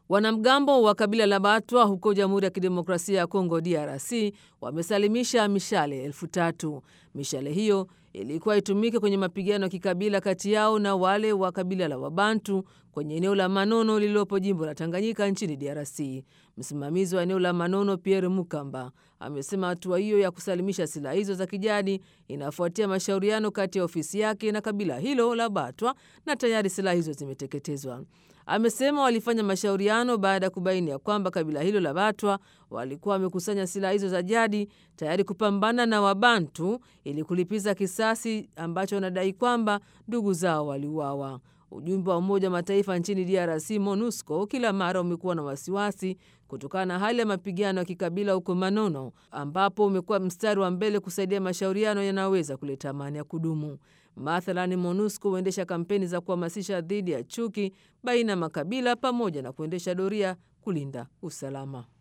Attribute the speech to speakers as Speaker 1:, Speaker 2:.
Speaker 1: Wanamgambo wa kabila la Batwa huko Jamhuri ya Kidemokrasia ya Kongo DRC wamesalimisha mishale elfu tatu. Mishale hiyo ilikuwa itumike kwenye mapigano ya kikabila kati yao na wale wa kabila la Wabantu kwenye eneo la Manono lililopo jimbo la Tanganyika nchini DRC. Msimamizi wa eneo la Manono Pierre Mukamba amesema hatua hiyo ya kusalimisha silaha hizo za kijadi inafuatia mashauriano kati ya ofisi yake na kabila hilo la Batwa na tayari silaha hizo zimeteketezwa. Amesema walifanya mashauriano baada ya kubaini ya kwamba kabila hilo la Batwa walikuwa wamekusanya silaha hizo za jadi tayari kupambana na Wabantu ili kulipiza kisasi ambacho wanadai kwamba ndugu zao waliuawa. Ujumbe wa Umoja wa Mataifa nchini DRC, MONUSCO, kila mara umekuwa na wasiwasi kutokana na hali ya mapigano ya kikabila huko Manono, ambapo umekuwa mstari wa mbele kusaidia mashauriano yanayoweza kuleta amani ya kudumu. Mathalani, MONUSCO huendesha kampeni za kuhamasisha dhidi ya chuki baina ya makabila pamoja na kuendesha doria kulinda usalama.